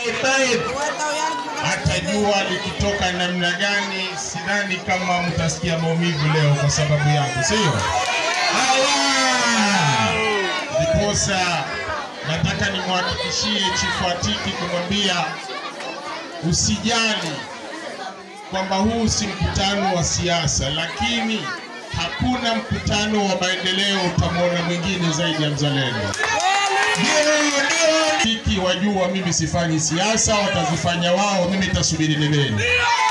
طيب hata jua likitoka namna gani, sidhani kama mtasikia maumivu leo kwa sababu yangu, sio? Ndiposa nataka nimhakikishie Chifu Atiki kumwambia usijali kwamba huu si mkutano wa siasa, lakini hakuna mkutano wa maendeleo utamwona mwingine zaidi ya mzalendo. Hiki wajua, mimi sifanyi siasa, watazifanya wao, mimi nitasubiri debeni,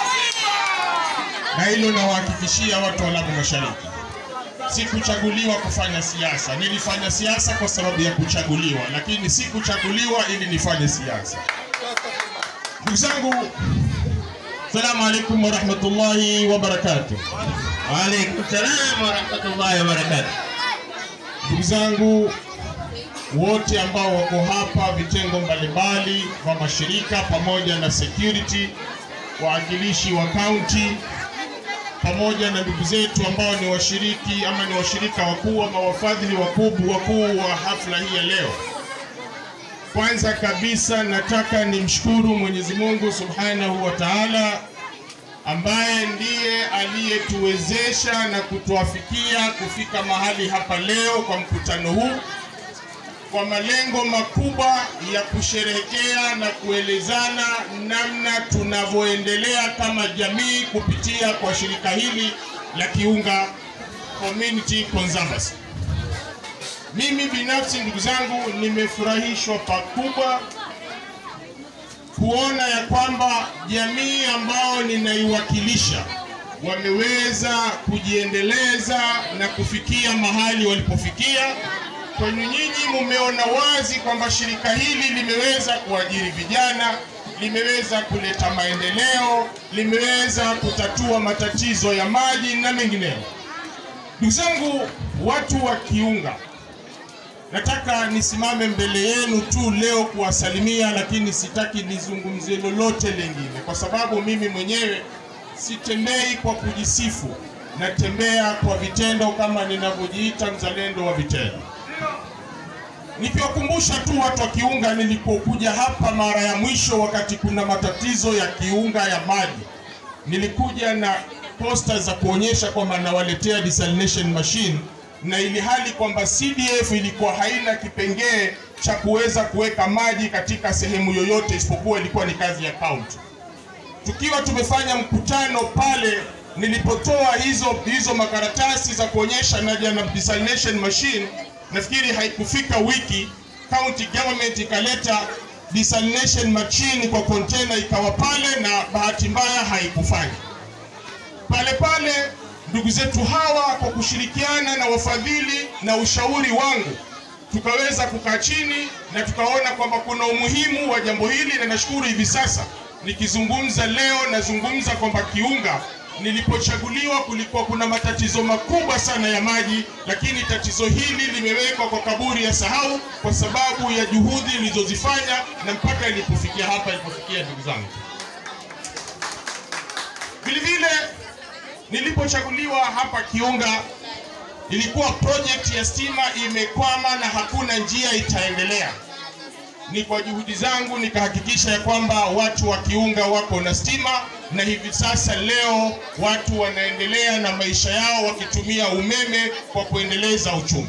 na hilo nawahakikishia watu wa Lamu Mashariki. Sikuchaguliwa kufanya siasa, nilifanya siasa kwa sababu ya kuchaguliwa, lakini sikuchaguliwa ili nifanye siasa. Ndugu zangu, salamu alaikum warahmatullahi wabarakatuh. وعليكم السلام ورحمة الله وبركاته Ndugu zangu wote ambao wako hapa, vitengo mbalimbali vya mashirika pamoja na security, waakilishi wa kaunti pamoja na ndugu zetu ambao ni washiriki ama ni washirika wakuu ama wafadhili wakubwa wakuu wa hafla hii ya leo. Kwanza kabisa nataka nimshukuru Mwenyezi Mungu Subhanahu wa Ta'ala ambaye ndiye aliyetuwezesha na kutuafikia kufika mahali hapa leo kwa mkutano huu kwa malengo makubwa ya kusherehekea na kuelezana namna tunavyoendelea kama jamii kupitia kwa shirika hili la Kiunga Community Conservancy. Mimi binafsi ndugu zangu, nimefurahishwa pakubwa kuona ya kwamba jamii ambao ninaiwakilisha wameweza kujiendeleza na kufikia mahali walipofikia. Kwenu nyinyi mumeona wazi kwamba shirika hili limeweza kuajiri vijana, limeweza kuleta maendeleo, limeweza kutatua matatizo ya maji na mengineyo. Ndugu zangu, watu wa Kiunga, nataka nisimame mbele yenu tu leo kuwasalimia, lakini sitaki nizungumzie lolote lingine, kwa sababu mimi mwenyewe sitembei kwa kujisifu, natembea kwa vitendo, kama ninavyojiita mzalendo wa vitendo. Nikiwakumbusha tu watu wa Kiunga, nilipokuja hapa mara ya mwisho wakati kuna matatizo ya Kiunga ya maji, nilikuja na posta za kuonyesha kwamba nawaletea desalination machine na ili hali kwamba CDF ilikuwa haina kipengee cha kuweza kuweka maji katika sehemu yoyote isipokuwa ilikuwa ni kazi ya kaunti. Tukiwa tumefanya mkutano pale, nilipotoa hizo hizo makaratasi za kuonyesha naja na desalination machine, nafikiri haikufika wiki, county government ikaleta desalination machine kwa container ikawa pale, na bahati mbaya haikufanya pale pale ndugu zetu hawa kwa kushirikiana na wafadhili na ushauri wangu tukaweza kukaa chini na tukaona kwamba kuna umuhimu wa jambo hili, na nashukuru hivi sasa nikizungumza leo nazungumza kwamba Kiunga nilipochaguliwa kulikuwa kuna matatizo makubwa sana ya maji, lakini tatizo hili limewekwa kwa kaburi ya sahau kwa sababu ya juhudi nilizozifanya na mpaka ilipofikia hapa ilipofikia, ndugu zangu. Vilevile nilipochaguliwa hapa Kiunga, ilikuwa project ya stima imekwama na hakuna njia itaendelea. Ni kwa juhudi zangu nikahakikisha ya kwamba watu wa Kiunga wako na stima, na hivi sasa leo watu wanaendelea na maisha yao wakitumia umeme kwa kuendeleza uchumi.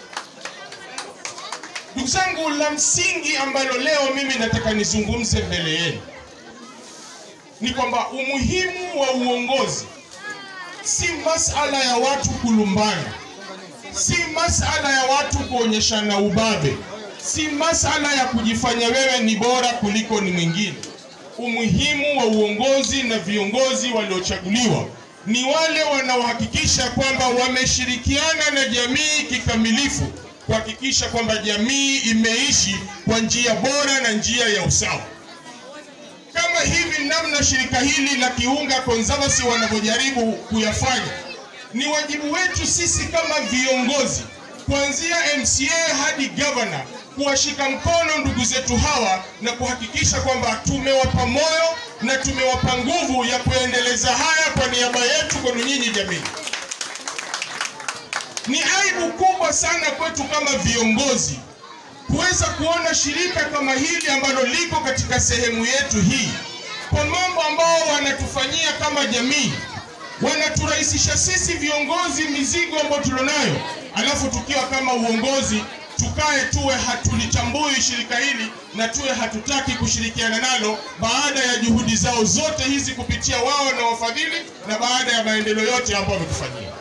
Ndugu zangu, la msingi ambalo leo mimi nataka nizungumze mbele yenu ni kwamba umuhimu wa uongozi si masala ya watu kulumbana, si masala ya watu kuonyeshana ubabe, si masala ya kujifanya wewe ni bora kuliko ni mwingine. Umuhimu wa uongozi na viongozi waliochaguliwa ni wale wanaohakikisha kwamba wameshirikiana na jamii kikamilifu kuhakikisha kwamba jamii imeishi kwa njia bora na njia ya usawa kama hivi namna shirika hili la Kiunga Conservancy wanavyojaribu kuyafanya, ni wajibu wetu sisi kama viongozi kuanzia MCA hadi governor kuwashika mkono ndugu zetu hawa na kuhakikisha kwamba tumewapa moyo na tumewapa nguvu ya kuendeleza haya kwa niaba yetu kwenu nyinyi jamii. Ni aibu kubwa sana kwetu kama viongozi kuweza kuona shirika kama hili ambalo liko katika sehemu yetu hii, kwa mambo ambao wanatufanyia kama jamii, wanaturahisisha sisi viongozi mizigo ambayo tulionayo, alafu tukiwa kama uongozi tukae tuwe hatulichambui shirika hili na tuwe hatutaki kushirikiana nalo baada ya juhudi zao zote hizi kupitia wao na wafadhili na baada ya maendeleo yote ambayo wametufanyia.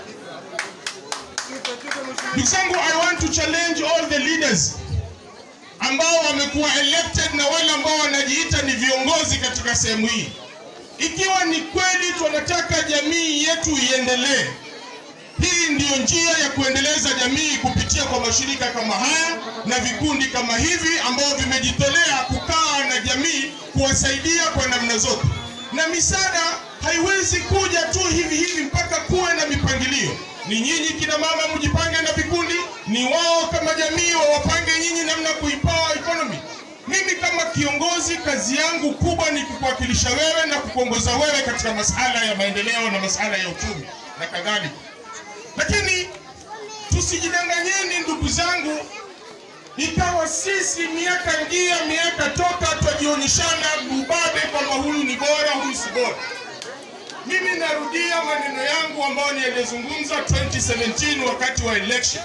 Ndugu zangu, I want to challenge all the leaders ambao wamekuwa elected na wale ambao wanajiita ni viongozi katika sehemu hii, ikiwa ni kweli tunataka jamii yetu iendelee, hii ndiyo njia ya kuendeleza jamii kupitia kwa mashirika kama haya na vikundi kama hivi ambao vimejitolea kukaa na jamii kuwasaidia kwa namna zote, na misaada haiwezi kuja tu hivi hivi, mpaka kuwe na mipangilio. Ni nyinyi kina mama mjipange na vikundi, ni wao kama jamii wawapange nyinyi namna kuipawa economy. Mimi kama kiongozi, kazi yangu kubwa ni kukuwakilisha wewe na kukuongoza wewe katika masala ya maendeleo na masala ya uchumi na kadhalika. Lakini tusijidanganyeni ndugu zangu, ikawa sisi miaka ngia miaka toka twajionyeshana ubabe kwamba huyu ni bora, huyu si bora. Mimi narudia maneno yangu ambayo nilizungumza 2017 wakati wa election,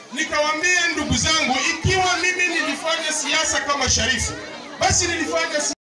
nikawaambia ndugu zangu, ikiwa mimi nilifanya siasa kama Sharifu, basi nilifanya